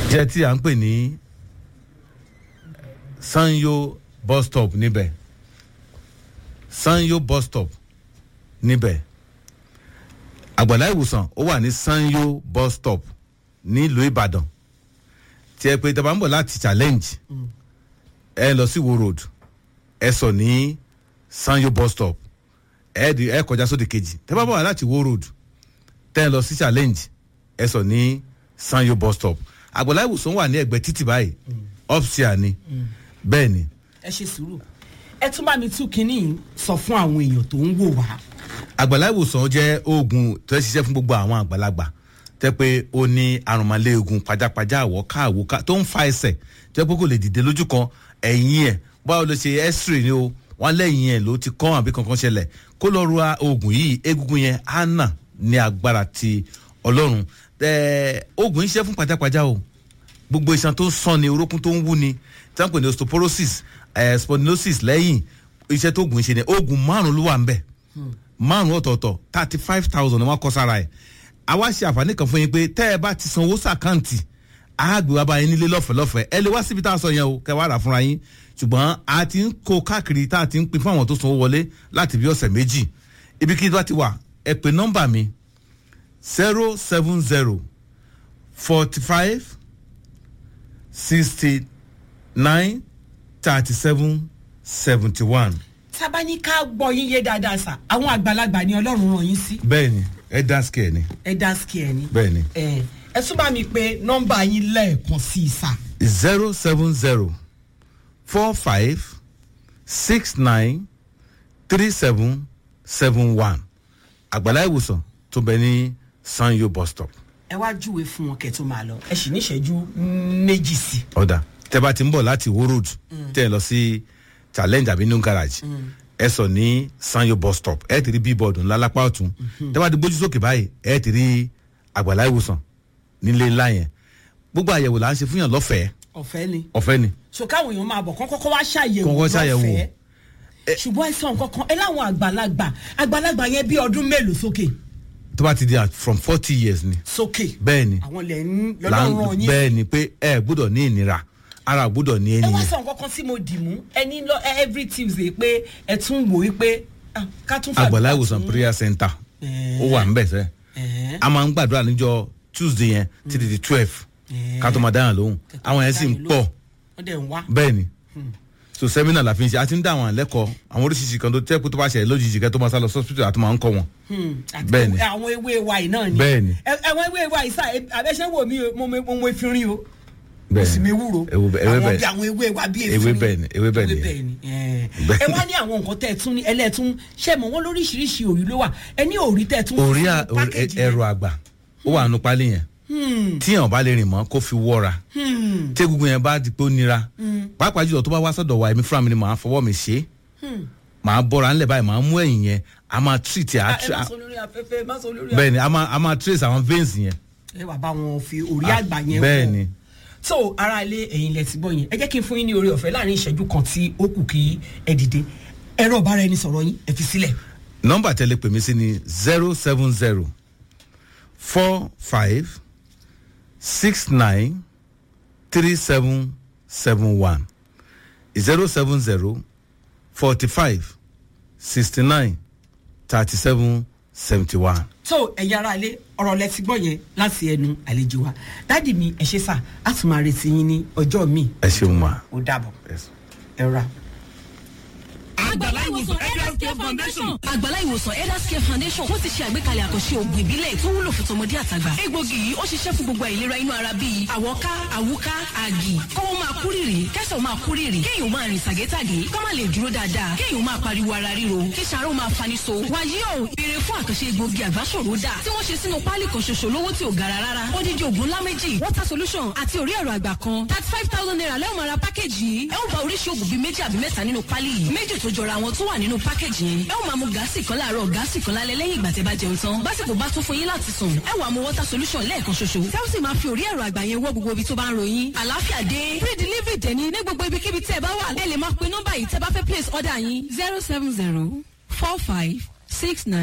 jẹ́ tí à ń pè ní sanyo bus stop níbẹ̀ sanyo bus stop níbẹ̀ àgbàlá ìwòsàn ó wà ní sanyo bus stop nílùú ìbàdàn tí ẹ pé tẹ́ bá ń bọ̀ láti challenge ẹ lọ sí wo road ẹ sọ ní sanyo bus stop ẹ di ẹ kọjá sóde kejì tẹ́ bá bọ̀ láti wo road tẹ́ ẹ lọ sí challenge ẹ sọ ní sanyo bus stop àgbàlá ìwòsàn wà ní ẹgbẹ́ títì báyìí upstairs ni bẹ́ẹ̀ ni ẹ ṣe sùúrù ẹ tún bá mi tún kínní sọ fún àwọn èèyàn tó ń wò wá. àgbàlá ìwòsàn jẹ́ oògùn tó ń ṣiṣẹ́ fún gbogbo àwọn àgbàlagbà tẹ́ pé ó ní àrùnmọ́lẹ́gùn pajápajá àwọ̀ká àwòká tó ń fa ẹsẹ̀ tẹ́ pé kò lè dìde lójú kan ẹ̀yìn ẹ̀ báwo ló ṣe x-ray ni o wọ́n lẹ́yìn ẹ̀ ló ti kán àbí kankan ṣẹlẹ̀ kó lọ́ọ́ ru oògùn yìí egungun yẹn á nà ní agbára ti ọlọ́run oògùn yìí ṣiṣẹ́ fún pajápajá o gbogbo iṣan tó ń sàn ni orókún tó ń wú ni tí wọ́n pè ní osteoporosis eh, spondylosis lẹ́yìn iṣẹ́ tó oògùn ṣe ni oògùn márùn ló wà ń bẹ̀ márùn ọ̀tọ̀ọ̀tọ̀ thirty five thousand ni wọ́n kọ́ sára ẹ̀ àwa ṣe àǹfààní kan fún yín pé tẹ́ ẹ bá ti san owó sàkáǹtì àgbè wa bá yín nílé lọ́fẹ̀ẹ́ lọ́fẹ̀ẹ́ ẹ lè wá síbi tá a sọ yẹn o kẹ́ wá rà fúnra yín ṣùgbọ́n a ti ń kó káàkiri tá a ti ń pin fún àwọn tó sanwó wọlé láti bí ọ̀sẹ̀ méjì ibikíbi bá ti wà ẹ pè nọ́mbà mi zero seven zero forty five sixty nine thirty seven seventy one. tábà ní ká gbọ́ yín yé dáadáa sà àwọn àgbàlagbà ni ọlọ́run ràn yín sí bẹ́ẹ̀ni ẹ dá sikẹ ni ẹ dá síkì ẹ ní. bẹ́ẹ̀ni ẹ ẹ tún bá mi pe nọ́mbà yín lẹ́ẹ̀kan sí i sà. zero seven zero four five six nine three seven seven one àgbàlá ìwòsàn tó bẹ ní sanyo bus stop ẹ wá júwe fún wọn kẹ́ tó máa lọ ẹ sì ní ìṣẹ́jú méjì sí. ọ̀dà tẹ bá ti ń bọ̀ láti wo road tẹ ẹ lọ sí challenge àbí new garage ẹ sọ ní sanyo bus stop ẹ ti rí bíbọọdù ńlá lápá ọ̀tún tẹ bá ti gbójú sókè báyìí ẹ ti rí àgbàlá ìwòsàn nílé ńlá yẹn gbogbo àyẹ̀wò là ń ṣe fún yàn lọ́fẹ̀ẹ́ ọ̀fẹ́ ni. ọ̀fẹ́ ni so káwọn èèyàn máa bọ̀ kán kọ́kọ́ wá ṣàyẹ̀wò Kọ́kọ́ ṣàyẹ̀wò. lọ́fẹ̀ẹ́. ṣùgbọ́n ẹ sọ nǹkan kan ẹ láwọn àgbàlagbà àgbàlagbà yẹn bí ọdún mélòó sókè tó bá ti di at- from forty years ni sókè bẹ́ẹ̀ ni àwọn lẹ̀ ń là ń- lọ́lọ́run yín bẹ́ẹ̀ ni pé ẹ gbọ́dọ̀ ní ìnira ara gbọ́dọ̀ ní ẹ wá ènìyàn sọ nǹkan kan tí mo dì mú ẹ ní lọ ẹ every tuesday pé ẹ tún wò ó pé ah, ká tún fàdúrà àgbàlá ìwòsàn tún- prayer center Ẹ̀ẹ́. ó wà ń bẹ̀ sẹ́ Ẹ̀ẹ́. a máa ń gbàdúrà níjọ tuesday yẹn títí di twelve ká tó máa dáhùn lóhùn àwọn yẹn sì ń pọ̀ wọ́n dẹ̀ ń wá. bẹ́ẹ̀ ni so seminar la fi ń ṣe a ti ń dá àwọn àlẹ́kọ̀ọ́ àwọn oríṣiríṣi kan tó tẹ́ kó tó bá ṣẹlẹ̀ lójijì kẹ́ tó máa sá lọ hospital àti máa ń kọ́ wọn. Hmm, àti Bẹ́ẹ̀ ni. àwọn ewé wa yìí náà ni. Bẹ́ẹ̀ ni. Ẹ- àwọn ewé wa yìí sá abẹ́sẹ̀ wò mí o, mo mo mo efirin o. mo Bẹ́ẹ̀ sì ni. mi wúro. Ewu bẹ́ẹ̀- ewé àwọn bẹ́ẹ̀. bí àwọn ewé wa bí Ewé efirin. bẹ́ẹ̀ ni, ewé bẹ́ẹ̀ ni. ni. ẹ Bẹ́ẹ̀ ẹ ni. wá ní àwọn nǹkan tẹ́ ẹ tún ní ẹlẹ́tún ṣé mọ̀ wọ́n lóríṣiríṣi òrí ló wà ẹ ní òrí tẹ́ ẹ tún orí fún à- orí- package ẹ̀rọ yẹn. àgbà ó wà nù pálí yẹn tíyàn bá lè rìn mọ́ kó fi wọ́ra tí egungun yẹn bá di pé ó nira pàápàá jùlọ tó bá wá sọ́dọ̀ wa èmi fúnra mi ni màá fọwọ́ mi ṣe é màá bọ́ra ńlẹ̀ báyìí màá mú ẹ̀yìn yẹn a máa treat ẹ̀ á Ah, ẹ tra- má sọ lórí afẹ́fẹ́ ẹ má sọ lórí bẹ́ẹ̀ ni a máa a máa trace àwọn veins yẹn. ẹ wà bá wọn fi orí Ah, àgbà yẹn bẹ́ẹ̀ wò. ni. so ara ilé ẹ̀yin lẹ ti gbọ́ yẹn ẹ jẹ́ kí n fún yín ní orí ọ̀fẹ́ láàrin ìṣẹ́jú kan tí ó kù kí ẹ dìde ẹ̀rọ ọ̀bára ẹni sọ̀rọ̀ yín ẹ fi sílẹ̀. nọmba tẹ́lẹ̀ pè mí sí ni zero seven zero four five six nine three seven seven one zero seven zero forty five sixty nine thirty seven seventy one. so ẹ̀yin ara ilé ọ̀rọ̀ lẹ ti gbọ́ yẹn láti ẹnu àlejò wa dádì mi ẹ ṣe sà á tún máa retí yín ní ọjọ́ míì ẹ ṣeun ma. ó dàbọ̀ Yes. ẹ ra. àgbàlá ìwòsàn elders care foundation. àgbàlá ìwòsàn elders care foundation wọ́n ti ṣe àgbékalẹ̀ àkànṣe ògùn ìbílẹ̀ tó wúlò fún tọmọdé àtàgbà. egbògi yìí ó ṣiṣẹ́ fún gbogbo àìlera inú ara bíi àwọ̀ká àwúká àgì kọ́wọ́ máa kú rìrì kẹ́sàn máa kú rìrì kéèyàn máa rìn tàgétàgé kọ́ máa lè dúró dáadáa kéèyàn máa pariwo ara ríro kí sàárò máa fani so. wàyí o béèrè fún àkànṣe egbògi àgbáṣòro dà tí wọ́n ṣe sínú páálí kan ṣoṣo lówó tí ò gara rárá. odidi ògùn ńlá méjì water solution àti orí ẹ̀rọ àgbà kan thirty five thousand naira lẹ́wọ̀n máa ra pákéjì yìí ẹ ó bá oríṣi ògùn bíi méjì àbí mẹ́ta nínú páálí yìí méjì tó jọra wọn tó wà nínú pákéjì yẹn ẹ ó máa mu gáàsì kan láàárọ̀ gáàsì kan lálẹ́ lẹ́yìn ìgbà tẹ́ bá jẹun tán básìkò bá tún fún yín láti sùn ẹ wàá mu water solution lẹ́ẹ̀kan ṣoṣo tẹ́ ó sì máa fi orí ẹ̀rọ àgbà yẹn wọ́ gbogbo ibi tó bá ń ròyìn àlàáfíà dé free delivery dẹ̀ ní ní gbogbo ibikíbi tẹ́ ẹ bá wà ẹ lè máa pe nọ́mbà yìí tẹ́ bá fẹ́ place order yín zero seven zero four five six nine.